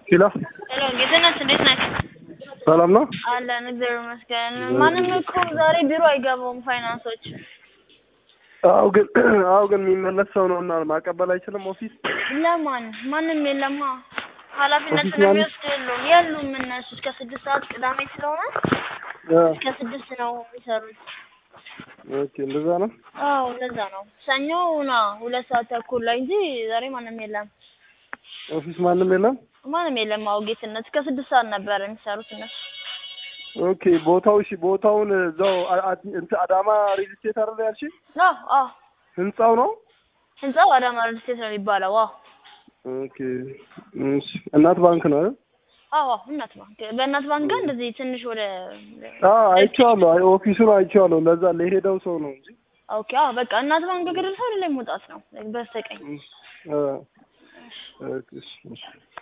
ኪሎ ሄሎ ጌትነት እንዴት ነህ? ሰላም ነው? አለን እግዚአብሔር ይመስገን። ማንም እኮ ዛሬ ቢሮ አይገባውም ፋይናንሶች። አው ግን አው ግን የሚመለስ ሰው ነው እና ማቀበል አይችልም ኦፊስ ለማን ማንም የለማ ኃላፊነቱን ኦፊስ ማን- የሚወስድ የሉም የሉም እነሱ እስከ ስድስት ሰዓት ቅዳሜ ስለሆነ አ፣ እስከ ስድስት ነው የሚሰሩት። ኦኬ እንደዛ ነው። አዎ እንደዛ ነው። ሰኞ ና ሁለት ሰዓት ተኩል ላይ እንጂ ዛሬ ማንም የለም ኦፊስ ማንም የለም። ማንም የለም። አዎ ጌትነት እስከ ስድስት ሰዓት ነበር የሚሰሩት እነሱ። ኦኬ ቦታው እሺ፣ ቦታውን እዛው አ- አ- እንትን አዳማ ሪል ስቴት አይደል ያልሽኝ? አዎ አዎ ህንጻው ነው። ህንጻው አዳማ ሪል ስቴት ነው የሚባለው። አዎ ኦኬ እሺ፣ እናት ባንክ ነው አይደል? አዎ አዎ እናት ባንክ በእናት ባንክ ጋር እንደዚህ ትንሽ ወደ አ አይቼዋለሁ። አይ ኦፊሱን አይቼዋለሁ። ለዛ ለሄደው ሰው ነው እንጂ ኦኬ አዎ በቃ እናት ባንክ ገደል ሰው ወደ ላይ መውጣት ነው በስተቀኝ አ ኦኬ እሺ፣ እሺ